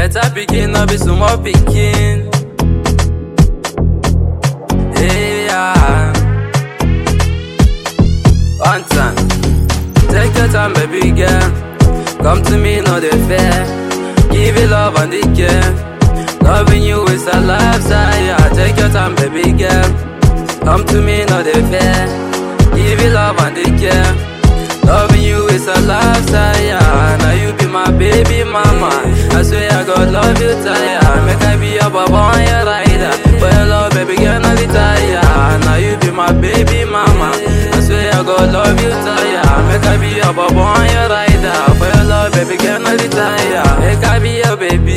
better pikin, no be small pikin. Hey, yeah. One time, take your time, baby girl. Come to me, no they fair. Give you love and the care. Loving you is a lifestyle. Yeah, take your time, baby girl. Come to me, no they fair. Give you love and the care. Loving you is a lifestyle. Yeah, now you be my baby mama. I swear I God love you tired. Make I be your baba on your rider. For your love, baby girl, not retire. Now you be my baby mama. I swear I God love you tired. Make I be your baba on your rider. For your love, baby girl, not retire. Make I be your baby.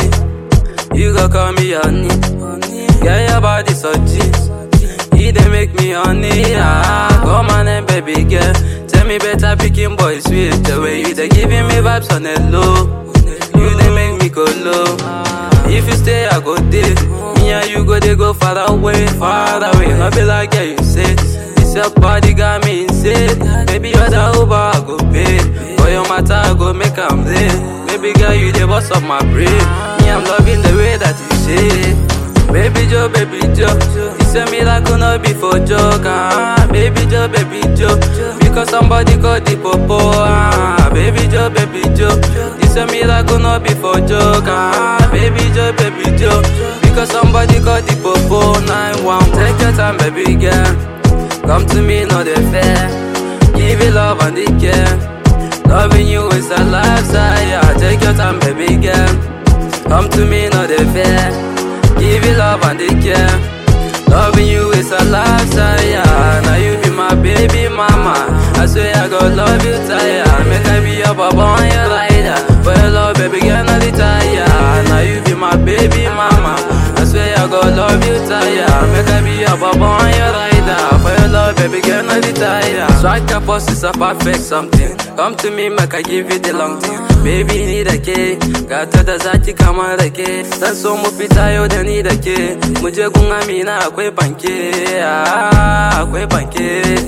You go call me honey. Yeah, your body so cheap. He dey make me honey, ah. Come on and baby girl, tell me better picking boy sweet. The way you dey giving me vibes on the low, you dey make me go low. If you stay, I go there. Me and you go they go far away, far away. No be like yeah, you say. This your body got me insane. Baby, you're the Uber, I go pay. For your matter, I go make am there. Baby girl, you the boss of my brain. Me, I'm loving the way that you say. Baby Joe, baby Joe, it's a miracle not be for joke, ah. Baby Joe, baby Joe, because somebody got the popo, ah. Baby Joe, baby Joe, it's a miracle not be for joke, ah. Baby Joe, baby Joe, because somebody got the popo, nine one. Take your time, baby girl, come to me, no they fair. Give you love and the care. Loving you is a lifestyle, yeah. Take your time, baby girl. Come to me, no they fair. Give you love and the care. Loving you is a lifestyle, yeah. Now you be my baby mama. I swear I go love you tired. Make I be your baba on your rider. For your love, baby girl, not retire. Now you be my baby mama. I swear I go love you tired. Make I be your baba on your rider. For your love, baby girl, not retire. Strike a post is a perfect something. Come to me, make I give you the long thing. Baby ni da ke, gata da zaki kamar da ke. Zan so mu fita yau da ni da ke. Mu je gun Amina akwai banke, ah, akwai banke.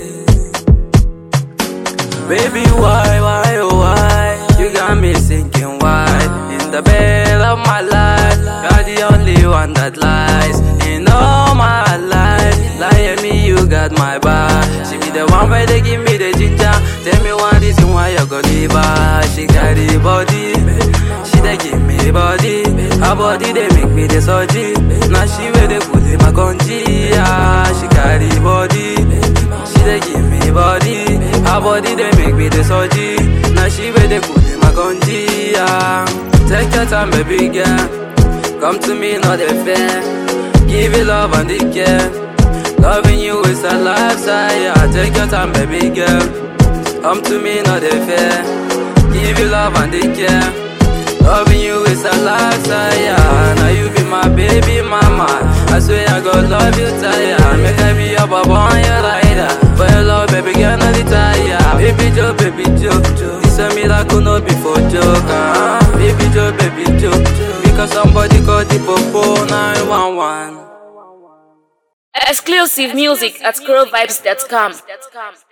Baby, why, why, oh, why? You got me thinking why? In the bed of my life, you're the only one that lies. In all my life, lie me, you got my back. She be the one where they give me the ginger. Tell me one reason why you gonna leave her. She got the body, she dey give me body. Her body they make me the surgery. Now she where they put in my country. Ah, she got the body, she dey give me body. Her body they make me the surgery. Now she where they put in my country. Ah, take your time, baby girl. Come to me, not the fair. Give you love and the care. Loving you is a lifestyle. Yeah, take your time, baby girl. Come to me, not the fair. Give you love and the care. Loving you is a lifestyle. Yeah, now you be my baby mama. I swear I go love you tired. Make I be your baba on your rider. For your love, baby girl, not retire. Baby Joe, baby Joe, it's a miracle, no be for joke. Ah, baby Joe, baby Joe, because somebody called the popo 911. Exclusive music at scrollvibes.com.